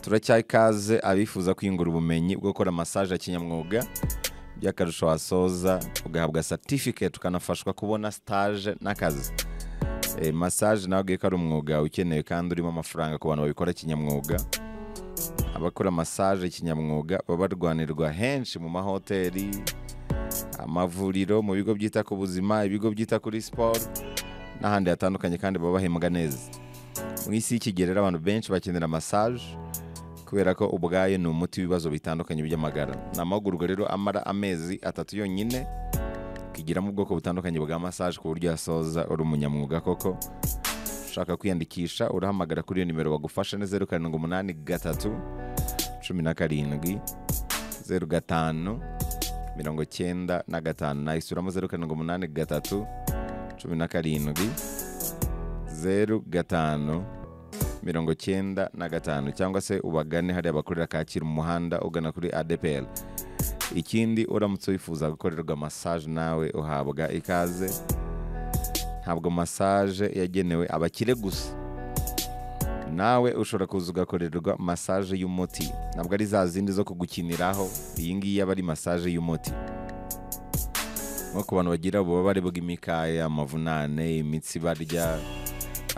turacyaha ikaze abifuza kwiyungura ubumenyi bwo gukora masaje ya kinyamwuga by'akarusho wasoza ugahabwa certificate ukanafashwa kubona stage n'akazi Eh, massage nawe ubwiye ko ari umwuga ukenewe kandi urimo amafaranga ku bantu babikora kinyamwuga abakora massage kinyamwuga baba barwanirwa henshi mu mahoteli amavuriro mu bigo byita ku buzima ibigo byita kuri siporo n'ahandi hatandukanye kandi baba bahembwa neza mu isi y'ikigerera abantu benshi bakenera massage kubera ko ubwayo ni umuti w'ibibazo bitandukanye by'amagara ni amahugurwa rero amara amezi atatu yonyine ukigiramo ubwoko butandukanye bwa massage ku buryo yasoza uri umunyamwuga koko ushaka kwiyandikisha urahamagara kuri iyo nimero bagufasha ni zeru karindwi umunani gatatu cumi na karindwi zeru gatanu mirongo cyenda na gatanu nayisuramo zeru karindwi umunani gatatu cumi na karindwi zeru gatanu mirongo cyenda na gatanu cyangwa se ubagane hariya bakorera Kacyiru mu muhanda ugana kuri ADPR ikindi uramutse wifuza gukorerwa massage nawe uhabwa ikaze ntabwo massage yagenewe abakire gusa nawe ushobora kuza ugakorerwa massage y'umuti ntabwo ari za zindi zo kugukiniraho iyi ngiyi aba ari massage y'umuti nko ku bantu bagira ububabare bw'imikaya amavunane imitsi barya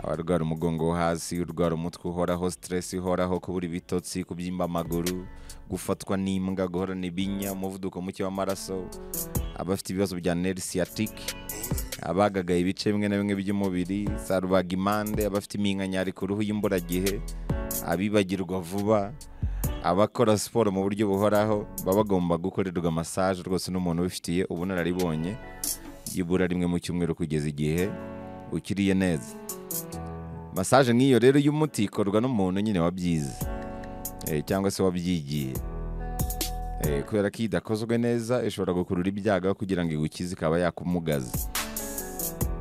abarwara umugongo wo hasi urwara umutwe uhoraho stress ihoraho kubura ibitotsi kubyimba amaguru gufatwa n'imbwa guhorana ibinya umuvuduko muke w'amaraso abafite ibibazo bya neri siyatike abagagaye ibice bimwe na bimwe by'umubiri za rubagimpande abafite iminkanyari ku ruhu y'imburagihe abibagirwa vuba abakora siporo mu buryo buhoraho baba bagomba gukorerwa massage rwose n'umuntu ubifitiye ubunararibonye byibura rimwe mu cyumweru kugeza igihe ukiriye neza massage nk'iyo rero y'umuti ikorwa n'umuntu nyine wabyize eh, cyangwa se wabyigiye eh, kubera ko iyo idakozwe neza ishobora gukurura ibyago kugira ngo igukize ikaba yakumugaza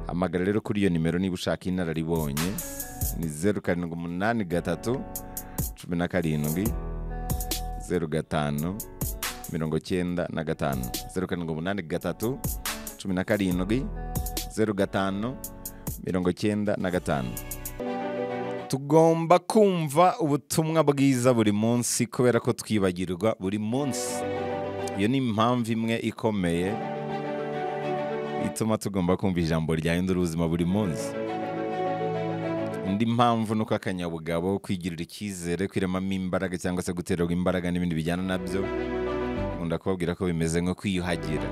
hamagara rero kuri iyo nimero niba ushaka inararibonye ni zeru karindwi umunani gatatu cumi na karindwi zeru gatanu mirongo cyenda na gatanu zeru karindwi umunani gatatu cumi na karindwi zeru gatanu mirongo cyenda na gatanu tugomba kumva ubutumwa bwiza buri munsi kubera ko twibagirwa buri munsi iyo ni impamvu imwe ikomeye ituma tugomba kumva ijambo ryahindura ubuzima buri munsi indi mpamvu ni uko akanyabugabo kwigirira icyizere kwiremamo imbaraga cyangwa se gutererwa imbaraga n'ibindi bijyana nabyo nkunda kubabwira ko bimeze nko kwiyuhagira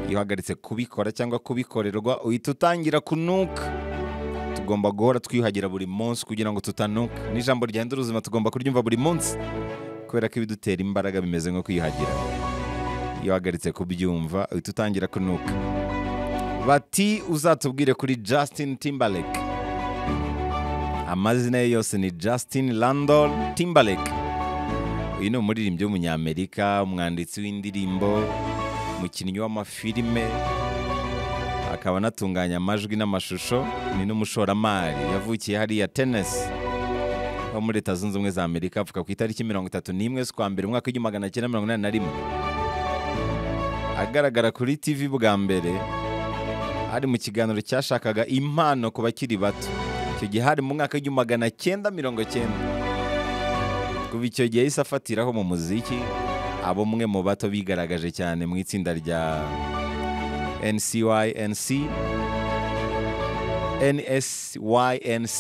iyo uhagaritse kubikora cyangwa kubikorerwa uhita utangira kunuka tugomba guhora twiyuhagira buri munsi kugira ngo tutanuka n'ijambo ryahindura ubuzima tugomba kuryumva buri munsi kubera ko ibidutera imbaraga bimeze nko kwiyuhagira iyo uhagaritse kubyumva uhita utangira kunuka bati uzatubwire kuri Justin Timberlake amazina ye yose ni Justin Landon Timberlake uyu ni umuririmbyi w'umunyamerika umwanditsi w'indirimbo umukinnyi w'amafilime akaba anatunganya amajwi n'amashusho ni n'umushoramari yavukiye hariya tenesi ho muri leta zunze ubumwe za amerika apfuka ku itariki mirongo itatu n'imwe z'ukwa mbere umwaka w'igihumbi magana cyenda mirongo inani na rimwe agaragara kuri tv bwa mbere ari mu kiganiro cyashakaga impano ku bakiri bato icyo gihe hari mu mwaka w'igihumbi magana cyenda mirongo cyenda kuva icyo gihe yahise afatiraho mu muziki abo mwe mu bato bigaragaje cyane mu itsinda rya NCYNC NSYNC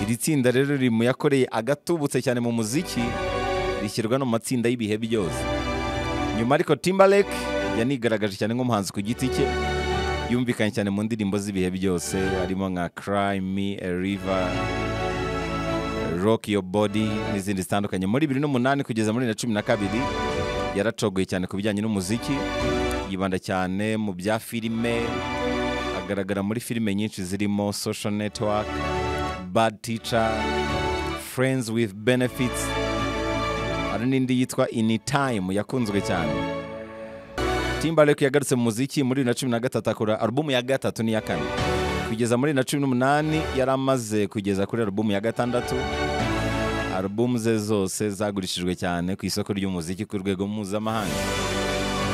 iri tsinda rero riri mu yakoreye agatubutse cyane mu muziki rishyirwa no mu matsinda y'ibihe byose nyuma ariko Timberlake yanigaragaje cyane nk'umuhanzi ku giti cye yumvikanye cyane mu ndirimbo z'ibihe byose harimo nka Cry Me a River Rock Your Body n'izindi zitandukanye muri 2008 kugeza muri 2012 yaracogoye cyane ku bijyanye n'umuziki yibanda cyane mu bya filime agaragara muri filime nyinshi zirimo social network bad teacher friends with benefits hari n'indi yitwa anytime yakunzwe cyane Timberlake yagarutse mu muziki muri 2013 akora alubumu ya gatatu n'iya kane kugeza muri 2018 yari amaze kugeza kuri alubumu ya gatandatu alubumu ze zose zagurishijwe cyane ku isoko ry'umuziki ku rwego mpuzamahanga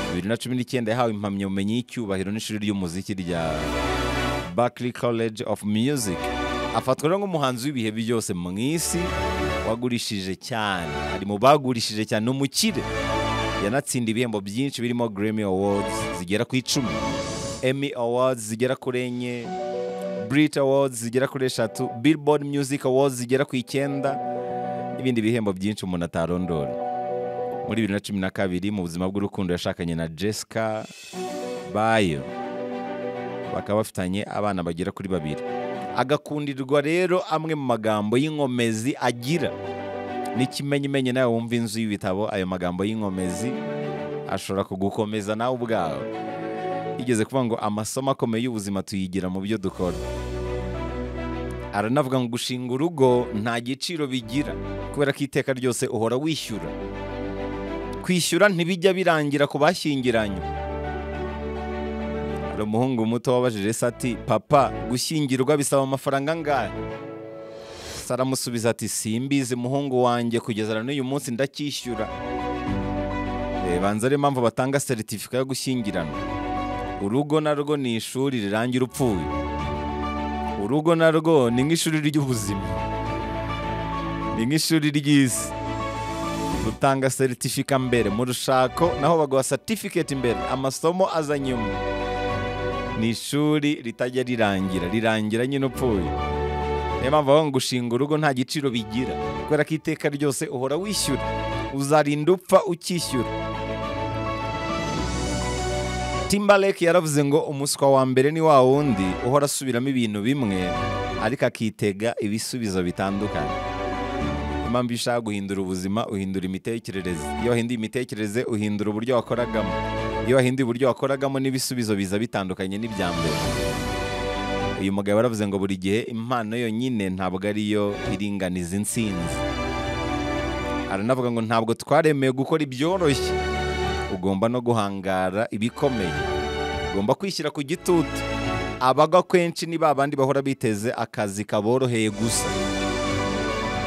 bibiri na cumi n'icyenda yahawe impamyabumenyi y'icyubahiro n'ishuri ry'umuziki rya Berklee College of Music afatwa rero nk'umuhanzi w'ibihe byose mu isi wagurishije cyane ari mu bagurishije cyane ni umukire yanatsinda ibihembo byinshi birimo Grammy Awards zigera ku icumi Emmy Awards zigera kuri enye Brit Awards zigera kuri eshatu Billboard Music Awards zigera ku icyenda n'ibindi bihembo byinshi umuntu atarondora muri bibiri na cumi na kabiri mu buzima bw'urukundo yashakanye na Jessica Bayo bakaba bafitanye abana bagera kuri babiri agakundirwa rero amwe mu magambo y'inkomezi agira n'ikimenyimenyi nawe wumva inzu y'ibitabo ayo magambo y'inkomezi ashobora kugukomeza nawe ubwawe yigeze kuvuga ngo amasomo akomeye y'ubuzima tuyigira mu byo dukora aranavuga ngo gushinga urugo nta giciro bigira kubera ko iteka ryose uhora wishyura kwishyura ntibijya birangira ku bashyingiranywe hari umuhungu muto wabajije se ati papa gushyingirwa bisaba amafaranga angahe se aramusubiza ati simbizi muhungu wanjye kugeza na n'uyu munsi ndacyishyura Eh, banza ariyo mpamvu batanga seritifika yo gushyingirana urugo narwo ni ishuri rirangira upfuye urugo narwo ni nk'ishuri ry'ubuzima ni nk'ishuri ry'isi rutanga seritifika mbere mu rushako naho baguha satifiketi imbere amasomo aza nyuma ni ishuri ritajya rirangira rirangira nyine upfuye niyo mpamvu bavuga ngo gushinga urugo nta giciro bigira kubera ko iteka ryose uhora wishyura uzarinda upfa ukishyura timbaleke yaravuze ngo umuswa wa mbere ni wa wundi uhora asubiramo ibintu bimwe ariko akitega ibisubizo bitandukanye Niyo mpamvu iyo ushaka guhindura ubuzima uhindura imitekerereze iyo wahinduye imitekerereze uhindura uburyo wakoragamo iyo wahinduye uburyo wakoragamo n'ibisubizo biza bitandukanye n'ibya mbere uyu mugabo yaravuze ngo buri gihe impano yonyine ntabwo ariyo iringaniza insinzi aranavuga ngo ntabwo twaremeye gukora ibyoroshye ugomba no guhangara ibikomeye ugomba kwishyira ku gitutu abagwa kwenshi ni ba bandi bahora biteze akazi kaboroheye gusa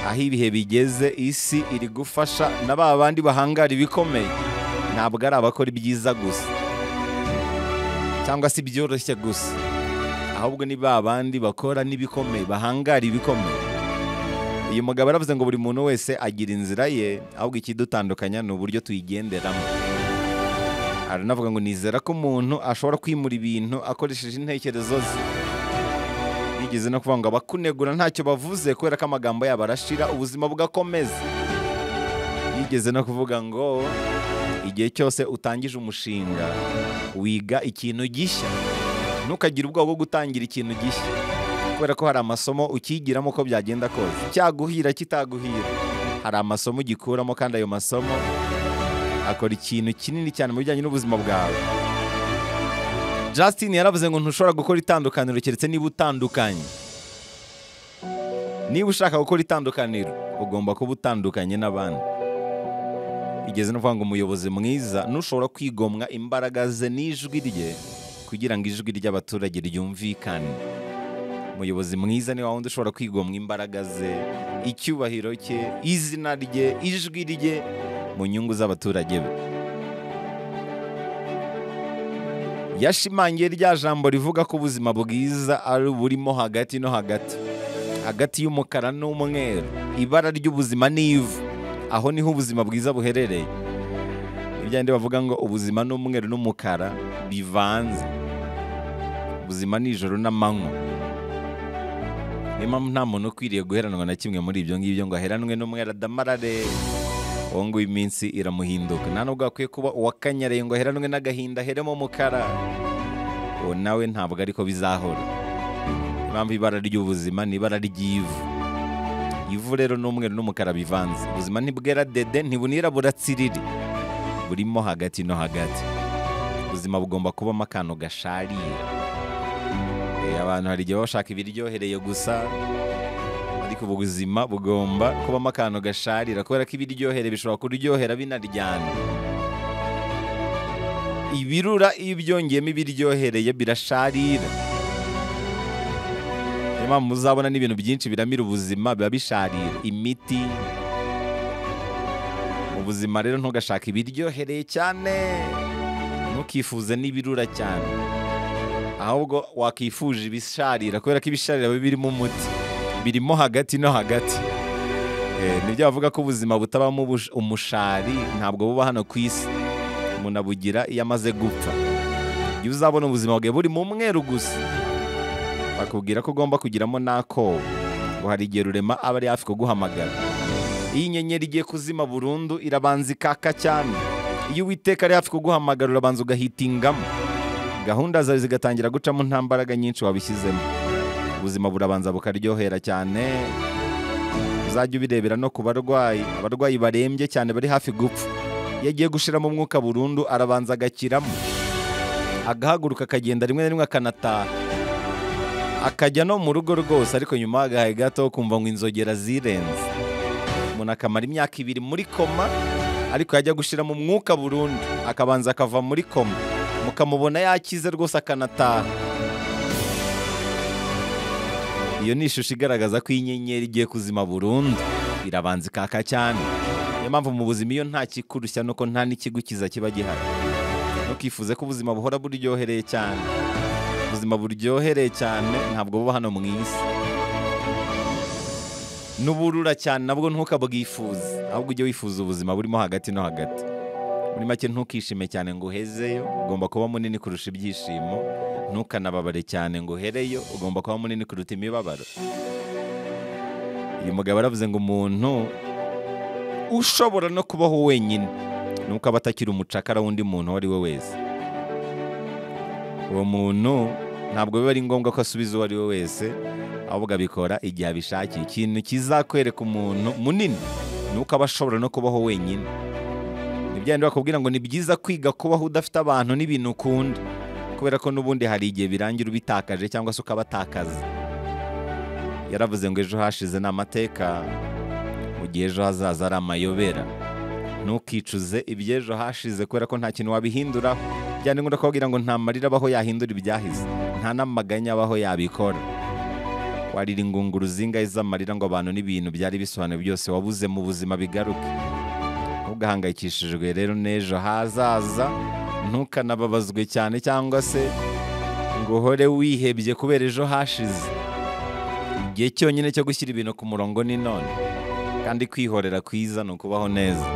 aho ibihe bigeze isi iri gufasha na ba bandi bahangara ibikomeye ntabwo ari abakora ibyiza gusa cyangwa se ibyoroshye gusa ahubwo ni ba bandi bakora n'ibikomeye bahangara ibikomeye uyu mugabo aravuze ngo buri muntu wese agira inzira ye ahubwo ikidutandukanya ni uburyo tuyigenderamo aranavuga ngo nizera ko umuntu ashobora kwimura ibintu akoresheje intekerezo ze yigeze no kuvuga ngo abakunegura ntacyo bavuze kubera ko amagambo yabo arashira ubuzima bugakomeza yigeze no kuvuga ngo igihe cyose utangije umushinga wiga ikintu gishya ntukagire ubwoba bwo gutangira ikintu gishya kubera ko hari amasomo ukigiramo uko byagenda kose cyaguhira kitaguhira hari amasomo ugikuramo kandi ayo masomo akora ikintu kinini cyane mu bijyanye n'ubuzima bwawe Justin yaravuze ngo ntushobora gukora itandukaniro keretse niba utandukanye niba ushaka gukora itandukaniro ugomba kuba utandukanye n'abandi igeze no kuvuga ngo umuyobozi mwiza ntushobora kwigomwa imbaraga ze n'ijwi rye kugira ngo ijwi ry'abaturage ryumvikane umuyobozi mwiza ni wa wundi ushobora kwigomwa imbaraga ze icyubahiro cye izina rye ijwi rye mu nyungu z'abaturage be yashimangiye rya jambo rivuga ko ubuzima bwiza ari uburimo hagati no hagati hagati y'umukara n'umweru ibara ry'ubuzima ni ivu aho niho ubuzima bwiza buherereye ibyandi bavuga ngo ubuzima n'umweru n'umukara bivanze ubuzima ni ijoro n'amanywa niyo mpamvu nta muntu ukwiriye guheranwa na kimwe muri ibyo ngibyo ngo aheranwe n'umweru adamarare uwo nguwo iminsi iramuhinduka nta nubwo akwiye kuba uwakanyaraye ngo aheranwe n'agahinda aheremo umukara uwo nawe ntabwo ariko bizahora niyo mpamvu ibara ry'ubuzima ni ibara ry'ivu ivu rero n'umweru n'umukara bivanze ubuzima ntibwera dede ntibunirabura tsiriri burimo hagati no hagati ubuzima bugomba kubamo akantu gasharira Eh, abantu hari igihe baba bashaka ibiryohereye gusa ariko ubu buzima bugomba kubamo akantu gasharira kubera ko ibiryohere bishobora kuryohera binaryana ibirura iyo byongeyemo ibiryohereye birasharira niyo mpamvu muzabona n'ibintu byinshi biramira ubuzima biba bisharira imiti mu buzima rero ntugashake ibiryohereye cyane ntukifuze n'ibirura cyane ahubwo wakifuje ibisharira kubera ko ibisharira biba birimo umuti birimo hagati no hagati Eh, nibyo bavuga ko ubuzima butabamo ubush- umushari ntabwo buba hano ku isi umuntu abugira iyo amaze gupfa iyo uzabona ubuzima bwawe buri mu mweru gusa bakubwira ko ugomba kugiramo n'akobo ngo hari igihe rurema aba ari hafi kuguhamagara iyo inyenyeri igiye kuzima burundu irabanza ikaka cyane iyo uwiteka ari hafi kuguhamagara urabanza ugahitingamo gahunda zawe zigatangira gucamo nta mbaraga nyinshi wabishyizemo ubuzima burabanza bukaryohera cyane uzajya ubirebera no ku barwayi abarwayi barembye cyane bari hafi gupfa iyo agiye gushiramo umwuka burundu arabanza agakiramo agahaguruka akagenda rimwe na rimwe akanataha akajya no mu rugo rwose ariko nyuma agahaye gato kumva ngo inzogera zirenze umuntu akamara imyaka ibiri muri koma ariko yajya gushiramo umwuka burundu akabanza akava muri koma mukamubona yakize rwose akanataha iyo ni ishusho igaragaza ko inyenyeri igiye kuzima burundu irabanza ikaka cyane niyo mpamvu mu buzima iyo nta kikurushya nuko nta n'ikigukiza kiba gihari ntukifuze ko ubuzima buhora buryohereye cyane ubuzima buryohereye cyane ntabwo buba hano mu isi n'uburura cyane nabwo ntukabwifuze ahubwo ujye wifuza ubuzima burimo hagati no hagati muri make ntukishime cyane ngo uhezeyo ugomba kuba munini kurusha ibyishimo ntukanababare cyane ngo uhereyo ugomba kuba munini kuruta imibabaro uyu mugabo aravuze ngo umuntu ushobora no kubaho wenyine nuko aba atakiri umucakara w'undi muntu uwo ari we wese uwo muntu ntabwo biba ari ngombwa ko asubiza uwo ari we wese ahubwo abikora igihe abishakiye ikintu kizakwereka umuntu munini nuko aba ashobora no kubaho wenyine ni bya bindi bakubwira ngo ni byiza kwiga kubaho udafite abantu n'ibintu ukunda kubera ko n'ubundi hari igihe birangira ubitakaje cyangwa se ukabatakaza yaravuze ngo ejo hashize ni amateka mu gihe ejo hazaza ari amayobera ntukicuze iby'ejo hashize kubera ko nta kintu wabihinduraho byane ngombwa kubabwira ngo nta marira abaho yahindura ibyahise nta n'amaganya abaho yabikora warira ingunguru zingahe z'amarira ngo abantu n'ibintu byari bisobanuye byose wabuze mu buzima bigaruke ntugahangayikishijwe rero n'ejo hazaza ntukanababazwe cyane cyangwa se ngo uhore wihebye kubera ejo hashize igihe cyonyine cyo gushyira ibintu ku murongo ni none kandi kwihorera kwiza ni ukubaho neza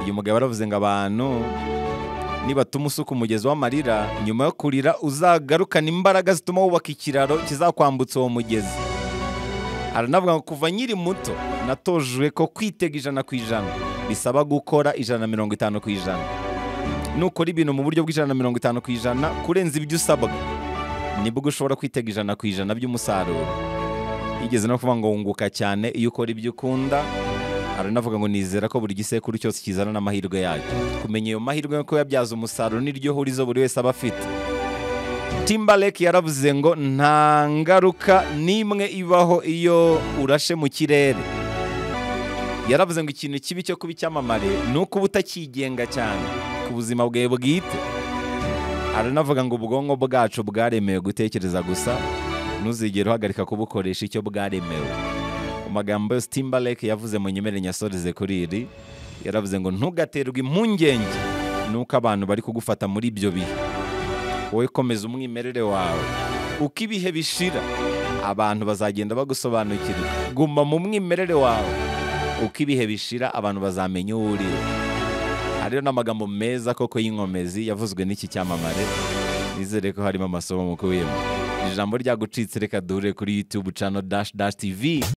uyu mugabo aravuze ngo abantu nibatuma usuka umugezi w'amarira nyuma yo kurira uzagarukane imbaraga zituma wubaka ikiraro kizakwambutsa uwo mugezi aranavuga ngo kuva nkiri muto natojwe ko kwitega ijana ku ijana bisaba gukora ijana na mirongo itanu ku ijana nukora ibintu mu buryo bw'ijana na mirongo itanu ku ijana kurenza ibyo usabwa nibwo ushobora kwitega ijana ku ijana by'umusaruro yigeze no kuvuga ngo wunguka cyane iyo ukora ibyo ukunda aranavuga ngo nizera ko buri gisekuru cyose kizana n'amahirwe yacyo kumenya ayo mahirwe yo kuyabyaza umusaruro niryo hurizo buri wese aba afite Timberlake yaravuze ngo nta ngaruka n'imwe ibaho iyo urashe mu kirere yaravuze ngo ikintu kibi cyo kuba icyamamare ni ukuba utakigenga cyane ku buzima bwawe bwite aranavuga ngo ubwonko bwacu bwaremewe gutekereza gusa ntuzigere uhagarika kubukoresha icyo bwaremewe mu magambo yose Timberlake yavuze mu nyemere nyasoreze kuri iri yaravuze ngo ntugaterwe impungenge nuko abantu bari kugufata muri ibyo bihe wowe komeza umwimerere wawe uko ibihe bishira abantu bazagenda bagusobanukirwa guma mu mwimerere wawe uko ibihe bishira abantu bazamenya uwo uri we Aha rero ni amagambo meza koko y'inkomezi yavuzwe n'iki cyamamare nizere ko harimo amasomo mu kubiyemo ijambo ryagucitse reka duhure kuri youtube channel dash dash tv